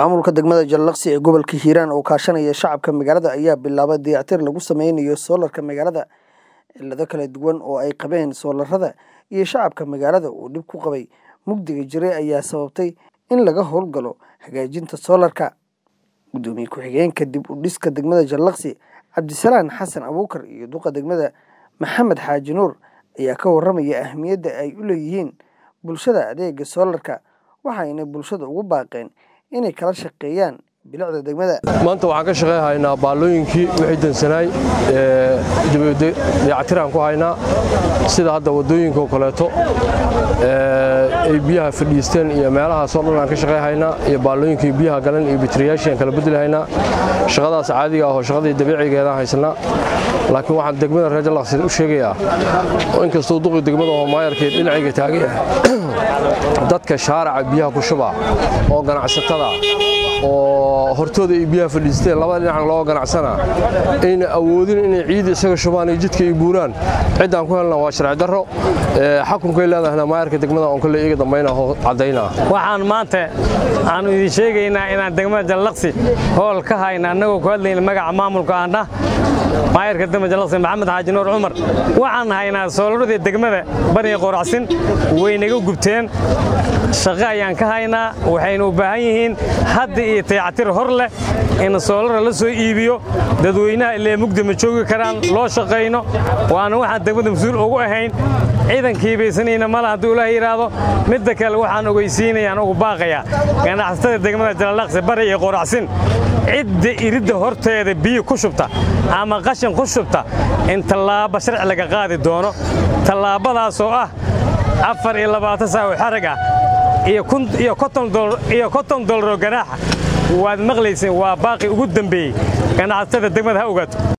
maamulka degmada jallaqsi ee gobolka hiiraan oo kaashanaya shacabka magaalada ayaa bilaabay dayactir lagu sameynayo soolarka magaalada cilado kala duwan oo ay qabeen soolarada iyo shacabka magaalada uu dhib ku qabay mugdiga jiray ayaa sababtay in laga howlgalo hagaajinta soolarka gudoomiye ku-xigeenka dib u dhiska degmada jallaqsi cabdisalaan xasan abuukar iyo duqa degmada maxamed xaaji nuur ayaa ka waramaya ahmiyadda ay u leeyihiin bulshada adeega soolarka waxayna bulshada ugu baaqeen inay kala shaqeeyaan bilicda degmada maanta waxaan ka shaqeyhaynaa baallooyinkii wixii dansanaay dayactiraan ku haynaa sida hadda waddooyinkaoo kaleeto ay biyaha fadhiisteen iyo meelahaasoo dhan aan ka shaqeyhaynaa iyo baallooyinkii biyaha galan iyo bitriyaashiaan kala beddelhaynaa shaqadaas caadiga ahoo shaqadii dabiicigeedaan haysanaa laakiin waxaan degmada reer jallaqsi u sheegayaa inkastuu duqi degmada oo maayarkii dhinacayga taagay ah dadka shaaraca biyaha ku shubaa oo ganacsatada oo hortooda ay biyaha fadhiisteen labada dhinacan loo ganacsanaa ayna awoodin inay ciid isaga shubaan iyo jidka ay buuraan ciddaan ku helna waa sharci darro xakunkay leedahna maayarka degmada oon kale iga dambayna caddaynaa waxaan maanta aanu idin sheegaynaa inaan degmada jallaqsi hool ka hayna annagoo ku hadlayna magaca maamulka aandhah maayarka degmada jallaqsi maxamed xaaji nuur cumar waxaan haynaa soolaradii degmada bariga qoracsin waynaga gubteen shaqo ayaan ka haynaa waxaynu u baahan yihiin hadda iyo tayactir hor leh in soolara la soo iibiyo dadweynaha illee mugdi ma joogi karaan loo shaqayno waana waxaan degmada mas-uul ugu ahayn ciidankii baysanayna male hadduu ilaah yidhaahdo midda kale waxaan ogeysiinayaan ugu baaqayaa ganacsatada degmada jallaqsi bari iyo qoracsin cidda iridda horteeda biyo ku shubta ama qashin ku shubta in tallaabo sharci laga qaadi doono tallaabadaasoo ah afar iyo labaatan saawo xarag ah iyo konton dolaroo ganaaxa waad maqlayseen waa baaqi ugu dambeeyey ganacsatada degmada ha ogaato